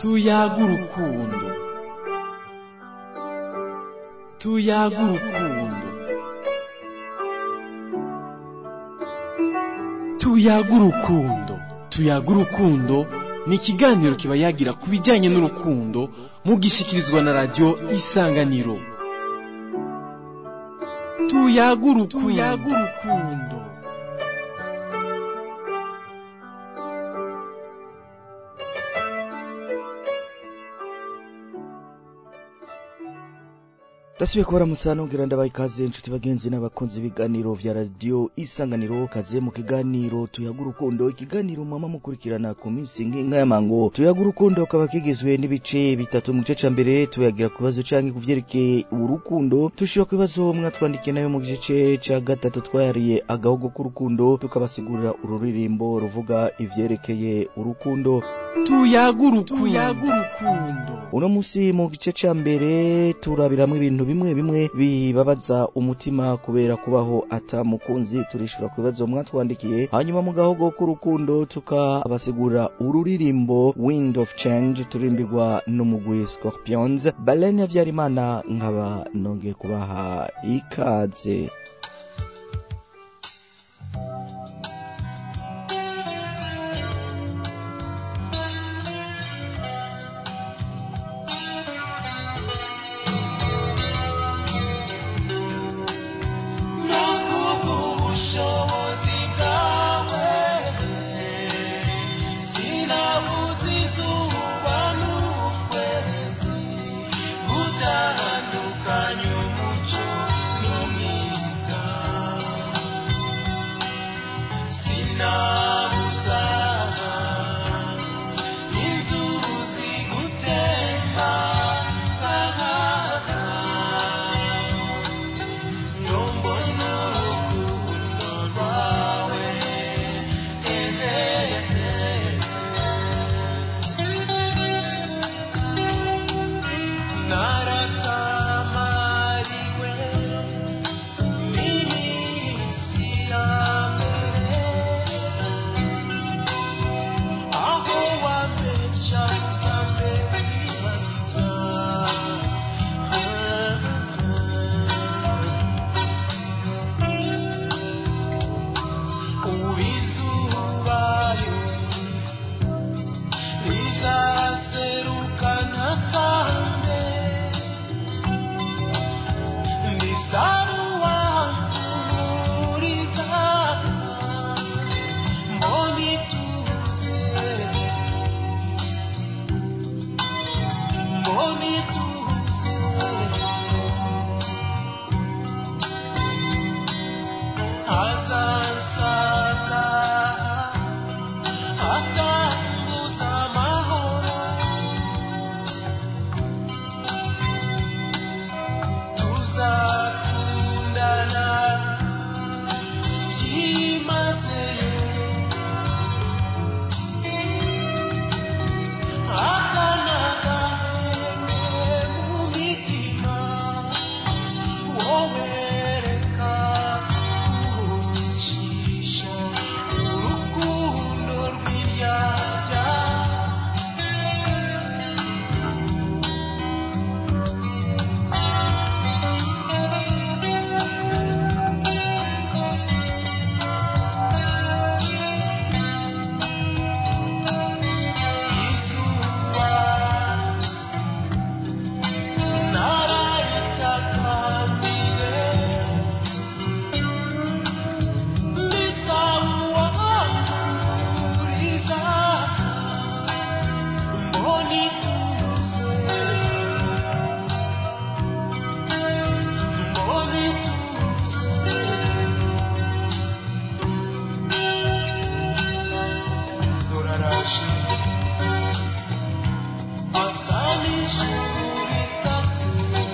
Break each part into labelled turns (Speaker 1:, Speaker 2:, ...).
Speaker 1: tuyaga urukundo tuyaga urukundo tuyaga urukundo tuyaga urukundo ni ikiganiro kiba yagira ku bijyanye n'urukundo mugishikirizwa na radiyo isanganiro tuyaga urukundo
Speaker 2: ndasubiye kubaramutsa nongera ndabaha ikaze inshuti bagenzi n'abakunzi b'ibiganiro vya radiyo isanganiro kaze mu kiganiro tuyaga urukundo ikiganiro mwama mukurikirana ku minsi nk'inka y'amango tuyaga urukundo kaba kigizwe n'ibice bitatu mu gice ca mbere tuyagira ku bibazo canke ku vyerekeye urukundo tushira ku bibazo mwatwandikiye nayo mu gice ca gatatu twayariye agahogo k'urukundo tukabasigurira ururirimbo ruvuga ivyerekeye urukundo
Speaker 1: tuyaga urukundo
Speaker 2: uno musi mu gice ca mbere turabiramwo ibintu bimwe bimwe bibabaza umutima kubera kubaho ata mukunzi turishura ku bibazo mwatwandikiye hanyuma mu gahogo k'urukundo tukabasigura ururirimbo wind of change turirimbirwa n'umugwi scorpions balene havyarimana nkaba nongeye kubaha ikaze
Speaker 3: ubushobozi bwawe sinabuze izuba n'ukwezi gutandukanya umuco n'umwiza sinabuza inzuzi gutemba nk'ahana Nombona urukundo rwawe naratamariwe n'iminsi ya mbere aho wampeca uzambe wibagiza ubizubayo rizaserukana kambe ndisaruwa umuriza mbonituze mbonituze azansanga akambuza amahoro tuzakundana byimazeyo akanagahenge mu mitima wowereka kuncisha urukundo rw'iryarya izuba nararitakambire ndisawuwahuriza mbonituze mbonituze doraraje asa n'ijuru ritatse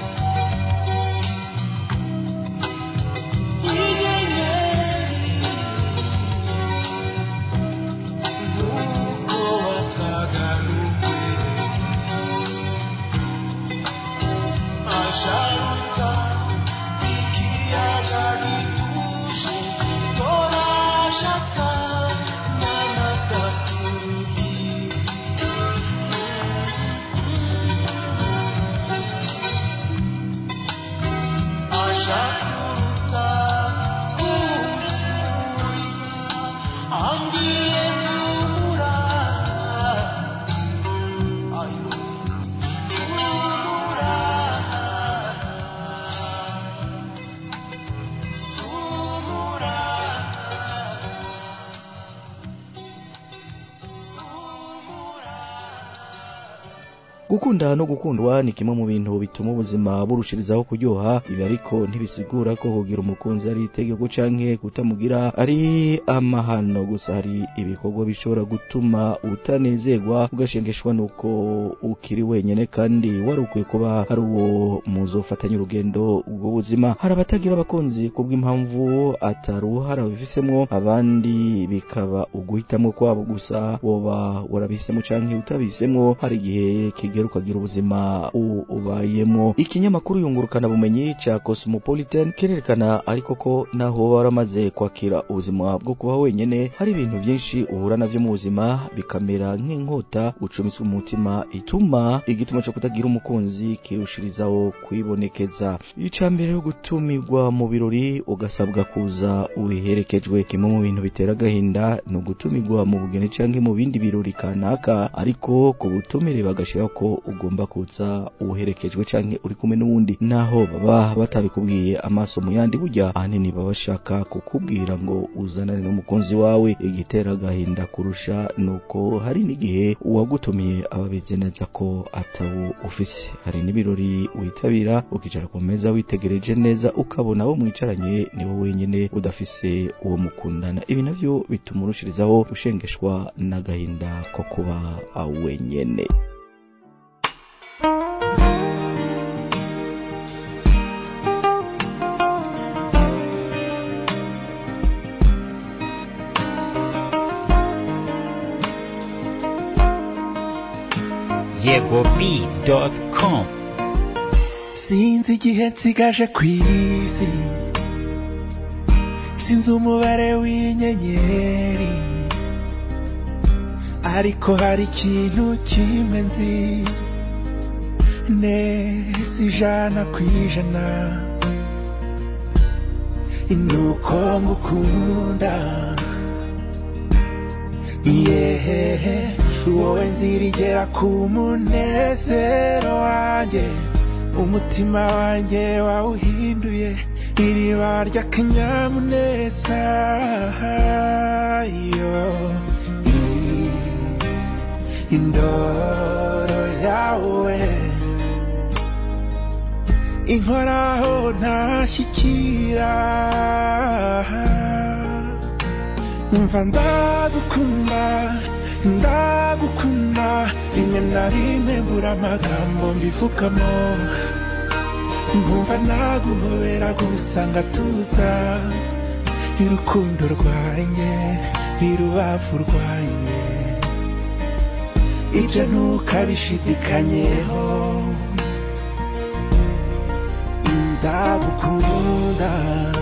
Speaker 3: inyenyeri nk'uko wasaga n'ukwezi ajaruta ikiyaga gituje doraje asa n'amata ku ruhimbi
Speaker 2: gukunda no gukundwa ni kimwe mu bintu bituma ubuzima burushirizaho kuryoha ibi ariko ntibisigura ko kugira umukunzi ari itegeko canke kutamugira ari amahano gusa hari ibikorwa bishobora gutuma utanezerwa ugashengeshwa nuko ukiri wenyene kandi wari ukwiye kuba hari uwo muzofatanya urugendo rw'ubuzima hari abatagira abakunzi kubw'impamvu ataruhara babifisemwo abandi bikaba uguhitamwo kwabo gusa woba warabihisemo canke utabihisemwo hari igihe kigera ukagira ubuzima u- ubayemwo ikinyamakuru yungurukana bumenyi ca cosmopolitan kirerekana ariko ko naho woba waramaze kwakira ubuzima bwo kuba wenyene hari ibintu vyinshi uhura navyo mu buzima bikamera nk'inkota ucumitswe mu mutima ituma igituma co kutagira umukunzi kirushirizaho kwibonekeza ica mbere yo gutumirwa mu birori ugasabwa kuza ubiherekejwe kimwe mu bintu bitera agahinda ni ugutumirwa mu bugeni canke mu bindi birori kanaka ariko ku butumire bagashiraho ko ugomba kuza uherekejwe canke uri kumwe n'uwundi naho baba batabikubwiye amaso mu yandi burya ahanini baba bashaka kukubwira ngo uzanane n'umukunzi wawe igitera agahinda kurusha nuko hari n'igihe uwagutumiye aba abizi neza ko atawo ufise hari n'ibirori witabira ukicara ku meza witegereje neza ukabona abo mwicaranye niwe wenyene udafise uwo mukundana ibi navyo bituma urushirizaho gushengeshwa n'agahinda ko kuba wenyene
Speaker 4: yegob.com
Speaker 3: sinzi igihe nsigaje ku isi sinzi umubare w'inyenyeri ariko hari ikintu kimwe nzi neza ijana ku ijana nuko ngukunda yehehe wowe nzirigera ku munezero wanjye umutima wanjye wawuhinduye iriba ry'akanyamuneza yo I- indoro yawe inkoraho ntashyikira umva ndagukunda ndagukunda rimwe na rimwe mbura amagambo mbivugamo nkumva naguhobera gusa ngatuza irukundo rwanjye irubavu rwanjye ibyo ntukabishidikanyeho ndagukunda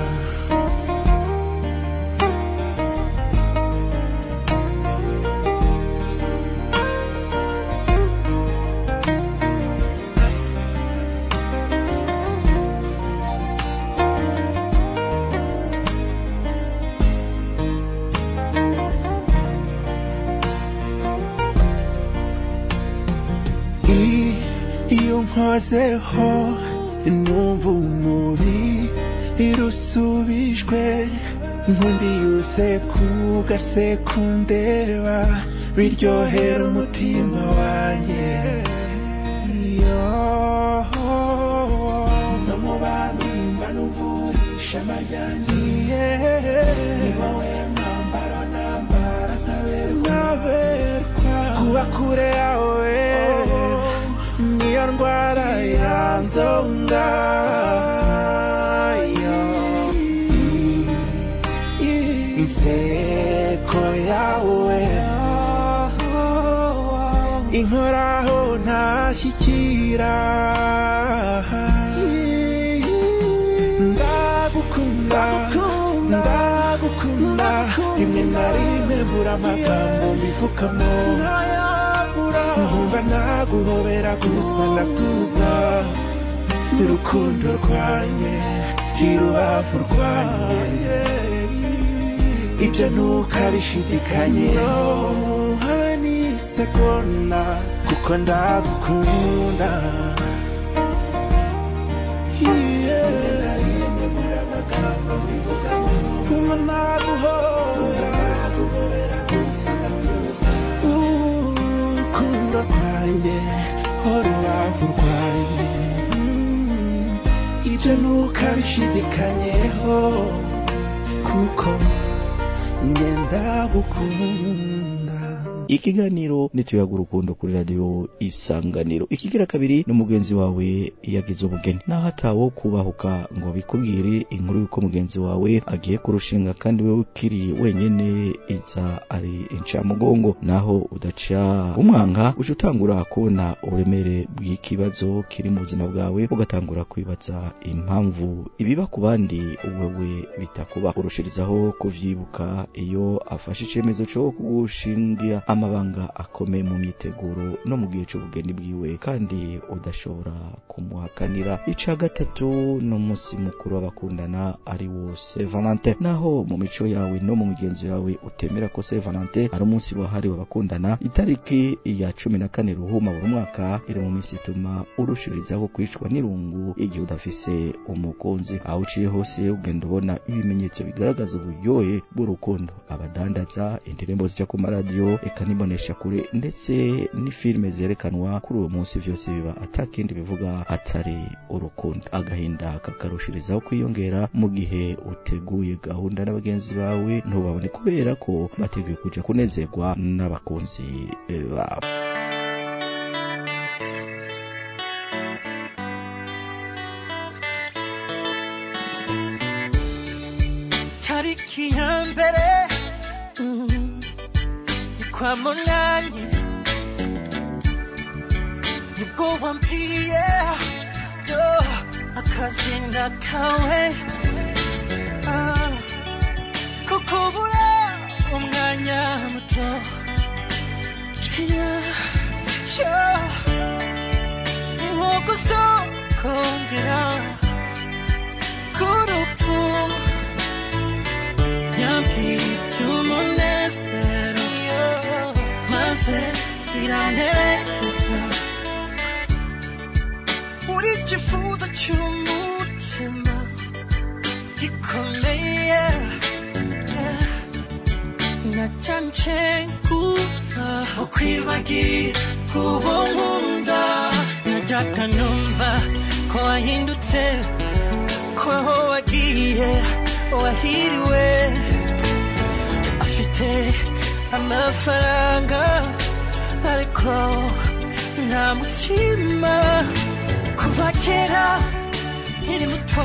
Speaker 3: I- iyo nkozeho numva umubi irusubijwe nkundi yose kugasekundeba biryohera umutima wanjye Iyo no mu bandi mba numvurisha amajyanjye ni wowe mwambaro nambara nkaberwa kuba kure yawe niyo ndwara yanzonga inseko yawe inkoraho ntashyikira ndagukunda ndagukunda rimwe na rimwe mbura amagambo mbivugamo nkumva naguhobera gusa ndatuza urukundo rwanjye irubavu rwanjye ibyo ntukabishidikanyeho habe n'isegonda kuko ndagukunda Kumva naguhobera gusa ndatuza urukundo rwanjye urubavu rwanjye ibyo ntukabishidikanyeho kuko ngenda gukunda
Speaker 2: ikiganiro nituyaga urukundo kuri radiyo isanganiro ikigira kabiri n'umugenzi wawe yagize ubugeni naho atawo kubahuka ngo bikubwire inkuru y'uko mugenzi wawe agiye kurushinga kandi wewe ukiri wenyene iza ari incamugongo naho udaca umwanga uca utangura kubona uburemere bw'ikibazo kiri mu buzima bwawe ugatangura kwibaza impamvu ibiba ku bandi wewe bitakuba urushirizaho kuvyibuka iyo afashe icemezo co kugushingira amabanga akomeye mu myiteguro no mu gihe c'ubugeni bwiwe kandi udashobora kumuhakanira ica gatatu n'umunsi mukuru w'abakundana ari wo Saint Valentin naho mu mico yawe no mu migenzo yawe utemera ko Saint Valentin ari umunsi wahariwe abakundana itariki ya cumi na kane ruhuma buri mwaka iri mu minsi ituma urushirizaho kwicwa n'irungu igihe udafise umukunzi aho uciye hose ugenda ubona ibimenyetso bigaragaza uburyohe bw'urukundo abadandaza indirimbo zijya ku maradiyo eka nibonesha kure ndetse n'ifilime zerekanwa kuri uwo munsi vyose biba atakindi bivuga atari urukundo agahinda kakarushirizaho kwiyongera mu gihe uteguye gahunda n'abagenzi bawe ntubabone kubera ko bateguye kuja kunezerwa n'abakunzi eh, babo
Speaker 4: tariki ya mbere mm, ni kwa munani nibwo wambwiye yo akazina kawe ah, ko kubura umwanya muto Yeah, yeah. ni nko gusokongera k'urupfu yambwiye umunezero maze iranezeza uri ikifuzo cy'umutima gikomeye nacyanje kuba ukwibagira kubo nkunda najyaga numva ko wahindutse ko wagiye wahiriwe afite amafaranga ariko nta mutima kuva kera nkiri muto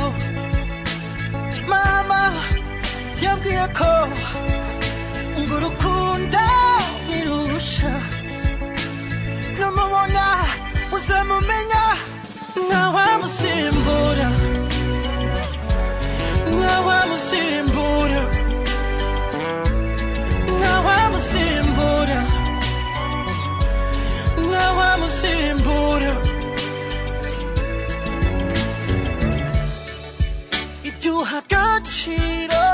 Speaker 4: mama yambwiye ko ngo urukundo nirusha numubona uzamumenya ntawamusimbura ntawamusimbura ntawamusimbura ntawamusimbura ibyo uha agaciro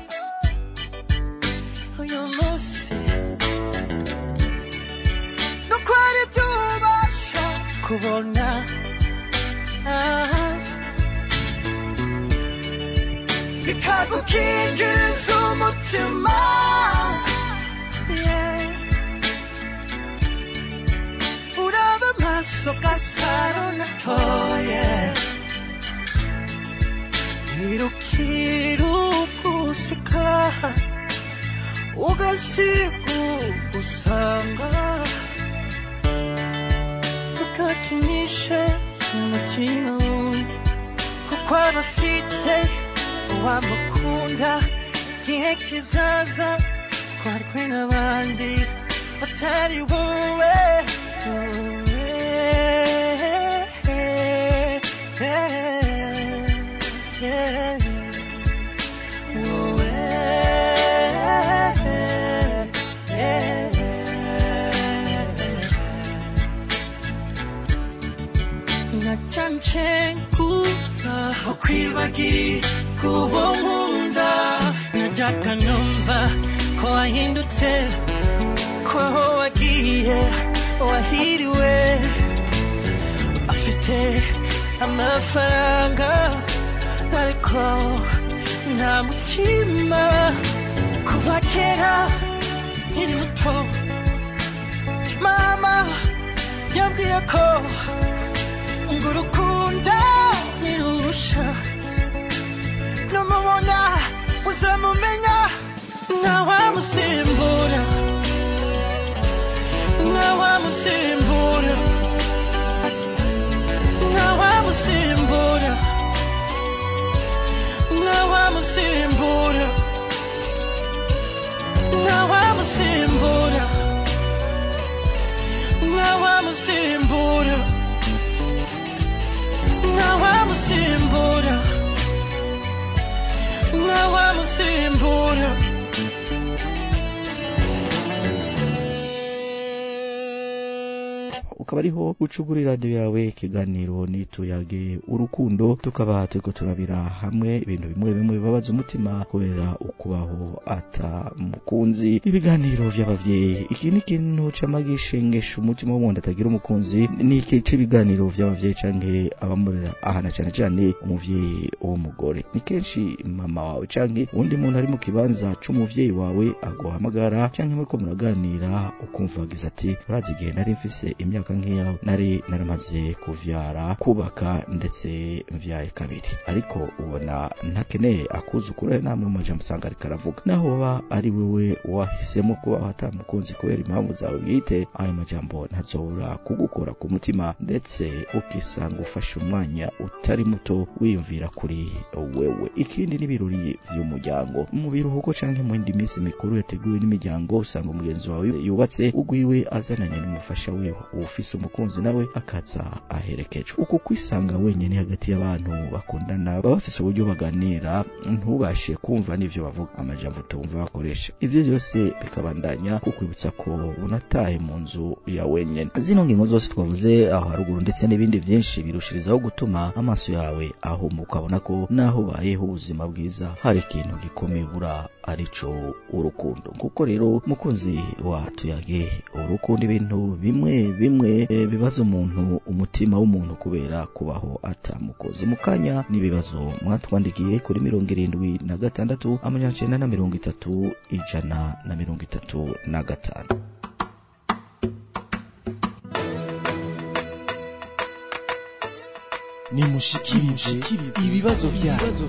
Speaker 4: uyu munsi nuko ari byo ubasha kubona Ah. bikagukingiriza umutima Yeah. uraba amaso gasaro natoye irukira uguseka ugasiga ugusanga ukakinisha umutima wundi kuko aba afite uwamukunda igihe kizaza twarwe n'abandi batari wowe nacancengura ukwibagira kubo nkunda najyaga numva ko wahindutse ko wagiye wahiriwe afite amafaranga ariko nta mutima kuva kera nkiri muto mama yambwiye ko uzamumenya ntawamusimbura ntawamusimbura ntawamusimbura ntawamusimbura ntawamusimbura ntawamusimbura ntawamusimbura ntawamusimbura
Speaker 2: ukaba ariho ucugura iradiyo yawe ikiganiro nituyage urukundo tukaba turiko turabira hamwe ibintu bimwe bimwe bibabaza umutima kubera ukubaho ata mukunzi ibiganiro vy'abavyeyi iki ni ikintu cama gishengesha umutima w'umuntu atagira umukunzi ni iki c'ibiganiro vy'abavyeyi canke abamurera ahana cane cane umuvyeyi w'umugore ni kenshi mama wawe canke uwundi muntu ari mu kibanza c'umuvyeyi wawe aguhamagara canke muriko muraganira ukumva wagize ati urazi igihe nari mfise imyaka nk'iya nari naramaze kuvyara kubaka ndetse mvyaye kabiri ariko ubona ntakeneye akuzukuru namwe mu majambo usanga ariko aravuga naho baba ari wewe wahisemo kuba atamukunzi kubera impamvu zawe bwite ayo majambo ntazobura kugukora ku mutima ndetse ukisanga ufashe umwanya utari muto wiyumvira kuri wewe ikindi n'ibirori vy'umuryango mu biruhuko canke mu yindi minsi mikuru yateguwe n'imiryango usanga umugenzi wawe yubatse ugwiwe azananye n'umufasha wiwe ufise umukunzi nawe akaza aherekejwe uko kwisanga wenyene hagati y'abantu bakundana baba bafise uburyo baganira ntubashe kumva n'ivyo bavuga amajambo utumva bakoresha ivyo byose bikabandanya kukwibutsa ko unataye mu nzu ya wenyene zino ngingo zose twavuze aho haruguru ndetse n'ibindi vyinshi birushirizaho gutuma amaso yawe ahuma ukabona ko naho ubayeho ubuzima bwiza hari ikintu gikomeye ubura arico urukundo kuko rero mukunzi wa tuyage urukundo ibintu bimwe bimwe e, bibaza umuntu umutima w'umuntu kubera kubaho atamukozi mu kanya n'ibibazo mwatwandikiye kuri mirongo irindwi na gatandatu amajana cenda na mirongo itatu ijana na mirongo itatu na gatanu
Speaker 1: nimushikirize ibibazo vyanyu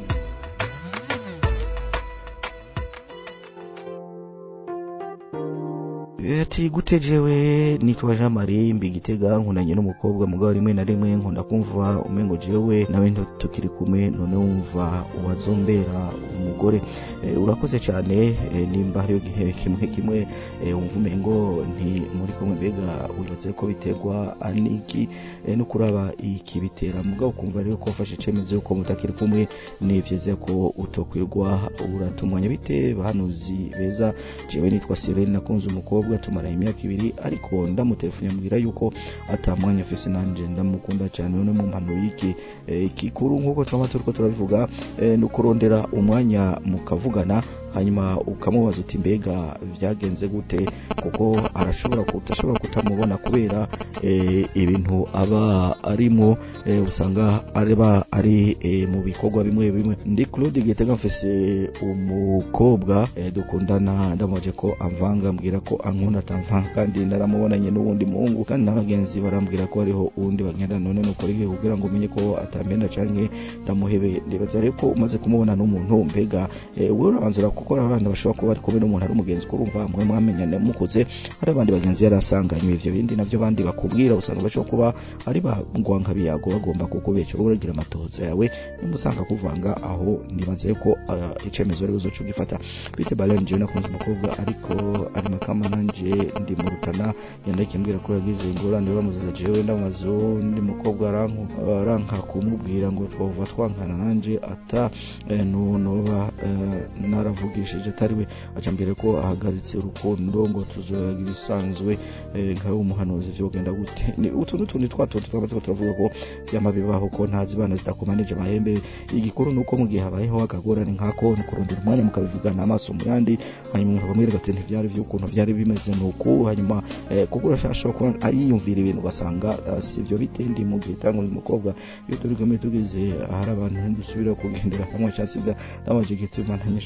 Speaker 2: ati gute jewe nitwa Jean Marie mbigitega nkunanye n'umukobwa mugabo rimwe na rimwe nkunda kumva umengo jewe nawe tukiri kumwe none wumva uwazombera umugore e, urakoze cyane e, nimba hariyo gihe kimwe kimwe e, wumva umengo nti muri kumwe mbega wibaze ko biterwa aniki e, no kuraba iki bitera mugabo ukumva rero ko wafashe icyemezo yuko mutakiri kumwe ni vyiza ko utokwirwa uratumwanya bite bahanuzi beza jewe nitwa Sirene nakunze umukobwa tumara imyaka ibiri ariko ndamutelefone ambwira yuko atamwanya afise nanje ndamukunda cyane none mu mpano y'iki e, ikikuru nk'uko twaba turiko turabivuga e, ni ukurondera umwanya mukavugana hanyuma ukamubaza uti mbega vyagenze gute kuko arashobora kutashobora kutamubona kubera e, ibintu aba arimo e, usanga areba ari e, mu bikorwa bimwe bimwe ndi Claude Gitega mfise umukobwa e, dukundana ndamubaje ko amvanga ambwira ko ankunda atamvanga kandi naramubonanye n'uwundi muhungu kandi n'abagenzi barambwira ko hariho uwundi bagenda none nuko rige kugira ngo umenye ko atambenda canke ndamuhebeye ndibaza rero ko umaze kumubona n'umuntu mbega e, wewe urabanzura kuko abana bashobora kuba bari kumwe n'umuntu ari umugenzi kurumva mwe mwamenyane mukuze hari abandi bagenzi yari asanganywe ivyo bindi navyo bandi bakubwira usanga bashobora kuba ari bangwanka biyago bagomba kukubesha uragira amatohoza yawe nimusanga kuvanga aho nibaze ko uh, icemezo ari buzoca ugifata bite balen jewe nakunze umukobwa ariko ari makama nanje ndi mu rutana yandakiye mbwira ko yagize ingorane bamuziza jewe ndamaze undi mukobwa aranku aranka kumubwira ngo twova twankana nanje ata eh, noba eh, naravugishije atari we aca mbere ko ahagaritse urukundo ngo tuzoyaga ibisanzwe eh, nkawe umuhanuzi vyogenda gute ni utu n'utundi twatuntu twaba turiko turavuga ko vyama bibaho ko ntazi bana zidakomanije amahembe igikuru nuko mu gihe habayeho akagorane nkako ni kurondera umwanya mukabivugana amaso mu yandi hanyuma umuntu akamwereka ati ntivyari vy'ukuntu vyari bimeze nuku hanyuma eh, kuko urashobora kuba ayiyumvira ibintu ugasanga uh, sivyo bitendi mu gihe tangu umukobwa iyo turi kumwe tugize hari abantu dusubira kugendera hamwe cyasiga namaje gituma ntanyishura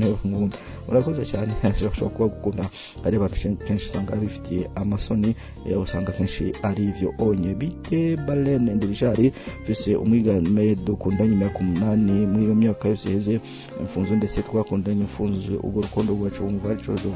Speaker 2: nkunda urakoze cyane ashobora kuba gukunda ari abantu kenshi usanga bifitiye amasoni eh, usanga kenshi ari ivyo onye bite balene ndirishari mfise umwigame dukundanye imyaka umunani muri iyo myaka yose iheze imfunzo ndetse twakundanye imfunzo ubwo rukundo rwacu wumva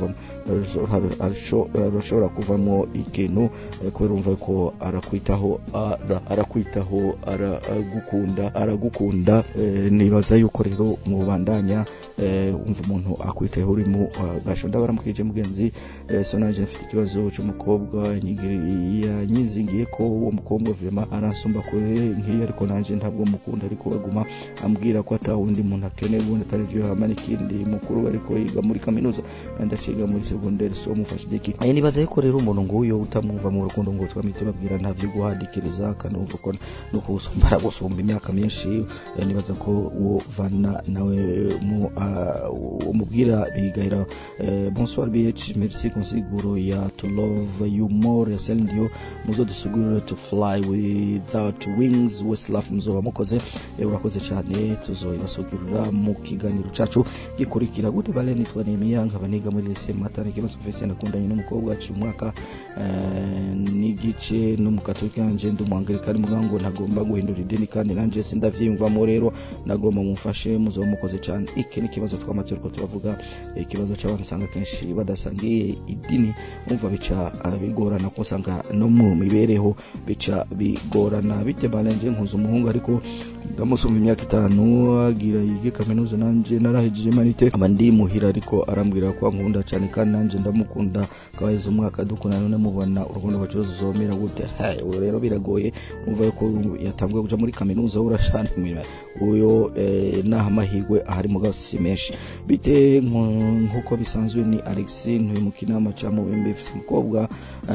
Speaker 2: arashobora kuvamo ikintu eh, kubera umva ko arakwitaho ara- arakwitaho aragukunda aragukunda eh, nibaza yuko rero mubandanya eh, umva umuntu akwitayeho urimo gasho ndabaramukije mugenzi eh, so naje mfite ikibazo cy'umukobwa nyigiri- yanyizingiye ko uwo mukobwa vema aransumba kure nk'iyo ariko nanje ntabwo mukunda ariko aguma ambwira ko ata wundi muntu akeneye ubundi atari byo hama n'ikindi mukuru ariko yiga muri kaminuza nandi akiga muri segonderi so mufashe igiki eh, nibaza yuko rero umuntu nguyo utamwumva mu rukundo ngo twamite babwira nta byo guhadikiriza kandi umva ko no kuwusumba aragusumba imyaka myinshi eh, nibaza ko uwo vana nawe mu ah, umubwira bigahera eh, bonsoir bh merci consiguro ya to love you more ya Celine Dion muzo dusugurire to fly without wings westlaf muzoba mukoze eh, urakoze cyane tuzoibasugurira mu kiganiro cacu gikurikira gute bale nitwa Nehemiya nkaba niga muri lycée Matana kibazo fese nakundanye n'umukobwa wacu umwaka eh, n'igice n'umukatolika nanje ndi umwangilikani muga ngo ntagomba guhindura idini kandi nanje sindavyiyumvamo rero nagomba mumfashe muzoba mukoze cyane iki ni ikibazo twamaze turiko turavuga eh, ikibazo cy'abantu usanga kenshi badasangiye idini umva bica ah, bigorana ko usanga no mu mibereho bica bigorana bite balenje nkuza umuhungu ariko ndamusumba imyaka itanu agira yige kaminuza nanje narahejeje manite aba ndi muhira ariko arambwira ko ankunda cyane kandi nanje ndamukunda kabaheze umwaka dukunda none mubona urukundo rwacu ruzomera gute Hai, ubu rero biragoye umva yuko yatanguye kuja muri kaminuza urashana imirimo uyo eh, naha amahirwe ahari mugabo si menshi bite nko- nk'uko bisanzwe ni alex ntuye mu kinama ca mubimbe mfise umukobwa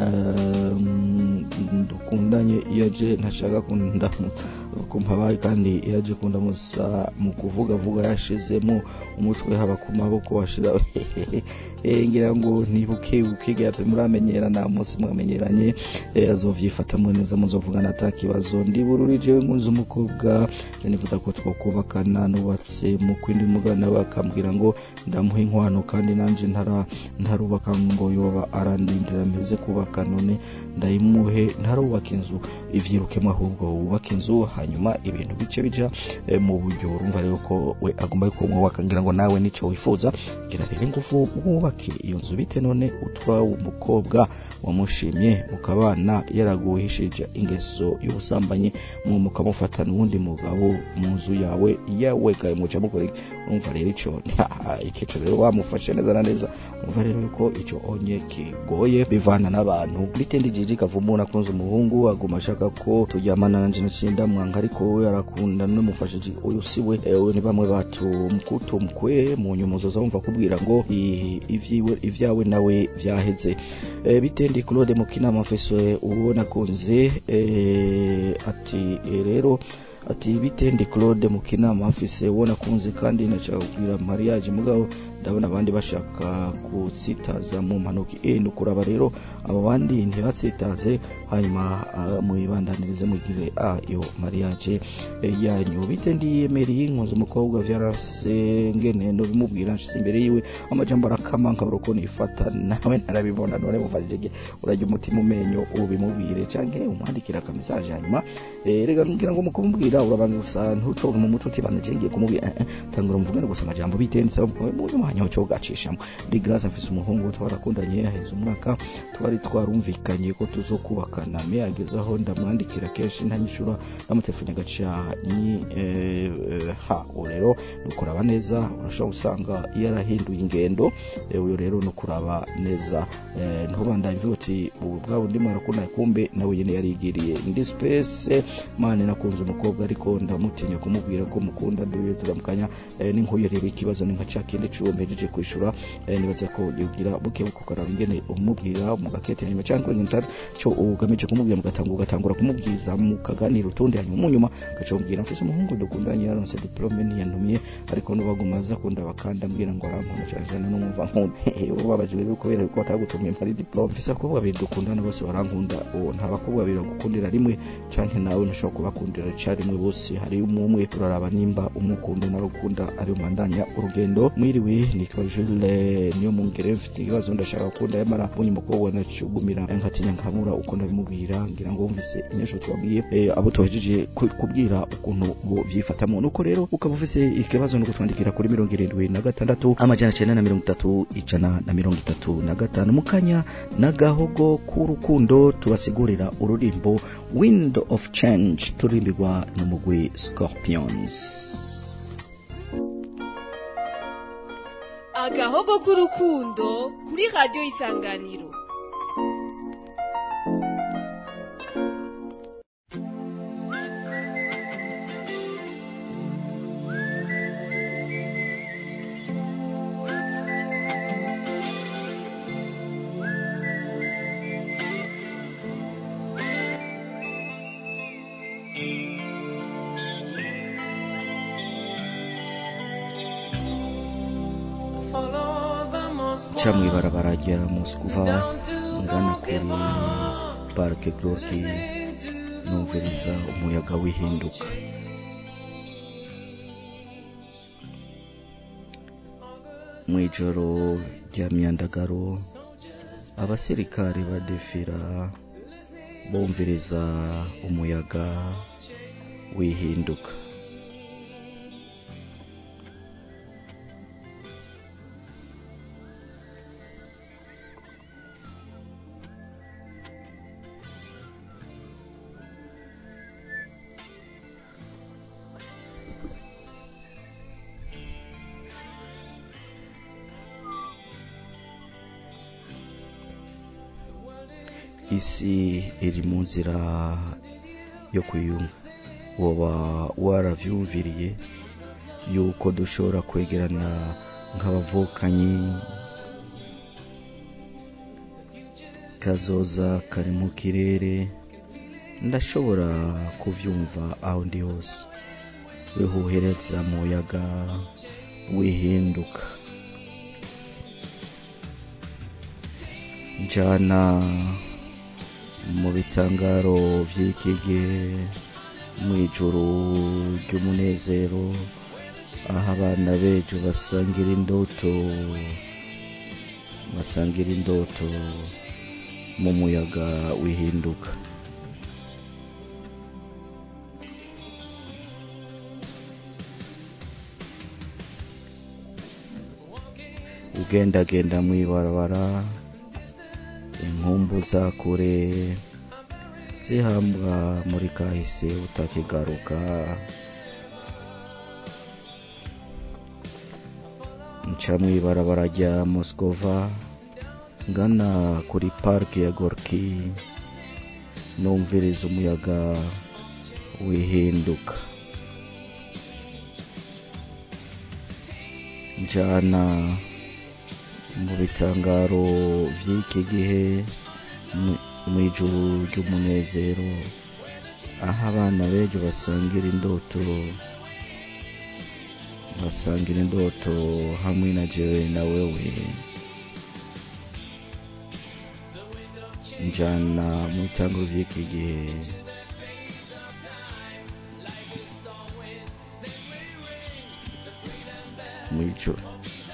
Speaker 2: eh, dukundanye iyo aje ntashaka kunda kumpabaye kandi iyo aje kunda musa mu kuvuga vuga yashizemo umutwe haba ku maboko washira Eh, ngira ngo nibuke ukigate muramenyerana munsi mwamenyeranye eh, azovyifatamwe neza muzovugana ata kibazo ndibururije nkunze umukobwa nifuza ko twokubakana nubatse mu kwindi mugana bakambwira ngo ndamuha inkwano kandi nanje ntara ntarubaka ngo yoba arandindira meze kubaka none ndayimuhe ntarubaka inzu ivyirukemo ahubwo wubaka inzu hanyuma ibintu bice bija eh, mu buryo urumva rero ko we agomba ko mwubaka ngira ngo nawe nico wifuza gira rero ingufu wubake iyo nzu bite none utwa umukobwa wamushimye mukabana yaraguhishije ingeso y'ubusambanyi mu mukamufata n'uwundi mugabo mu nzu yawe yawegaye muca mukora iki? urumva rero ico nta- ikico rero wamufashe neza na neza urumva rero ko ico onye kigoye bivana n'abantu bitendi jiji kavumuna akunze umuhungu aguma ashaka ko turyamana nanje nacinda mwanga ariko we arakunda n'umufashije uyu siwe ewe ni bamwe batu mkutumkwe mu nyumuzo zumva kubwira ngo i- ivyiwe ivyawe nawe vyaheze e, bitendi Claude Mukinama mfise uwo nakunze e, ati e, rero ati bitendi Claude Mukinama mfise uwo nakunze kandi nashaka kubwira mariage mugabo ndabona abandi bashaka kutsitaza mu mpanuka e nukuraba rero abo bandi ntibatsitaze hanyuma ah, muyibandanirize mugire a yo mariage eh, yanyu bite ndiyemereye nkunze umukobwa vyarase ngene no bimubwira nshitse imbere yiwe amajambo arakama nkabura uko nifata nawe narabibona none mufashije urajya umutima umenyo ubimubwire canke umwandikira aka message hanyuma eh, rega ngira ngo mukumubwira urabanza gusa ntucoge mu mutwe utibanda je ngiye kumubwira eh, eh, tangura muvugane gusa amajambo bitense mu mwanya cyo gacishamo ndi grace mfise umuhungu twarakundanye yaheze umwaka twari twarumvikanye ko tuzokubakana me ageze aho ndamwandikira kenshi ntanyishura namutelefone agaca nyi eh, eh, ha ubu rero ni ukuraba neza urashobora gusanga yarahinduye ingendo eh, uyu rero ni ukuraba neza eh, ntubandanye mvuga uti ubu bwa bundi mwarakundanye kumbe nawe nyene yarigiriye ndi space mane nakunze umukobwa ariko ndamutinya kumubwira ko mukunda duye turamukanya eh, n'inkuye rero ikibazo ni nka ca kindi c'uwo mpejeje kwishura eh, nibaza ko yogira buke buko karaba ingene umubwira mugakete nyuma cyangwa ngintara cyo ugamije umeje kumubwira mugatangura ugatangura kumubwiza mukaganira utundi hanyuma mu nyuma ugaca umubwira mfise umuhungu dukundanye yaronse diplome ntiyantumiye ariko nubaguma aza kunda bakanda ambwira ngo arankunda cyane cyane numva nkunda ubabaje rero kubera ko batagutumye mpari diplome mfise abakobwa babiri dukundana bose barankunda uwo nta bakobwa babiri bagukundira rimwe canke nawe ntushobora kubakundira icarimwe bose hari umwe uraraba nimba umukunda nawe ukunda ari umandanya urugendo mwiriwe nitwa Jules niyo mungere mfite ikibazo ndashaka gukunda yamara mbonye umukobwa nacugumira nkatinya nkamura uko ndabimubwira ngira ngo wumvise inyishu twabwiye eh, abo tuhejeje ku- kubwira ukuntu bo vyifatamo nuko rero ukaba ufise ikibazo no kutwandikira kuri mirongo irindwi na gatandatu amajana cenda na mirongo itatu ijana na mirongo itatu na gatanu mukanya n'agahogo k'urukundo tubasigurira ururimbo wind of change turimbirwa n'umugwi scorpions
Speaker 5: agahogo k'urukundo kuri radiyo isanganiro
Speaker 2: ca mw'ibarabara rya moskuva ngana kuri parike gorki numviriza umuyaga w'ihinduka mw'ijoro rya myandagaro abasirikare badefira bumviriza umuyaga w'ihinduka isi iri mu nzira yo kwiyunga woba waravyumviriye yuko dushobora kwegerana nk'abavukanyi kazoza kari mu kirere ndashobora kuvyumva aho ndi hose wihuhereza muyaga wihinduka njana mu bitangaro vy'iki gihe mw'ijuru ry'umunezero aho abana bejo basangira indoto basangira indoto mu muyaga wihinduka ugendagenda mw'ibarabara inkumbu za kure zihambwa muri kahise utakigaruka nca mw'ibarabara rya moskova ngana kuri parike ya gorki numviriza umuyaga wihinduka njana mu bitangaro vy'iki gihe mu- mw'ijuru ry'umunezero aho abana bejo basangira indoto basangira indoto hamwe na jewe na wewe njana mu bitangaro vy'iki gihe mw'ijoro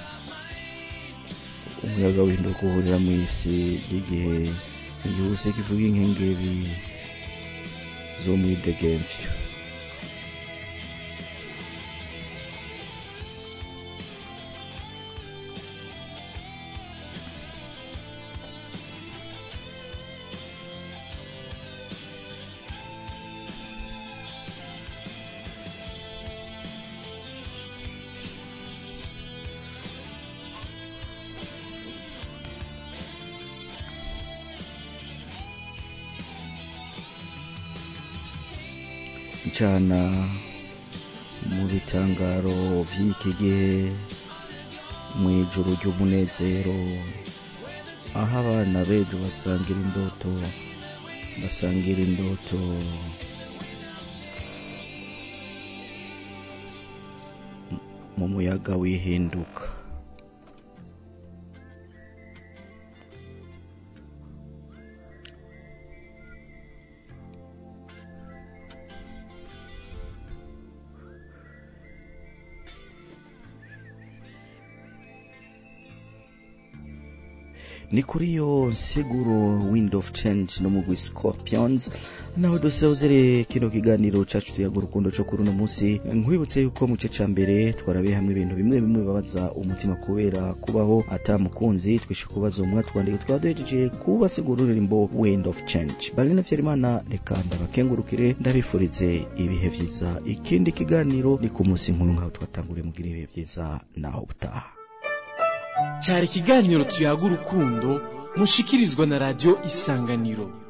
Speaker 2: umuyaga w'induka uhurira mw'isi ry'igihe igihuse kivuga inkengeri zo mw'idegemvyo ncana mu bitangaro vy'iki gihe mw'ijuru ry'umunezero aho abana bejo basangira indoto basangira indoto mu muyaga wihinduka ni kuri iyo nsiguro wind of change no mugwi scorpions naho dusezere kino kiganiro cacu tuyaga urukundo co kuri uno munsi nkwibutse yuko mu gice ca mbere twarabiye hamwe ibintu bimwe bimwe bibabaza umutima kubera kubaho ata mukunzi twishe kubaza umwe twandike twaduhejeje kubasigura uririmbo wind of change barine vyarimana reka ndabakengurukire ndabifurize ibihe vyiza ikindi kiganiro ni ku munsi nkuru nkaho twatanguriye mugira ibihe vyiza naho butaha
Speaker 1: cyari ikiganiro tuyaga urukundo mushikirizwa na radiyo isanganiro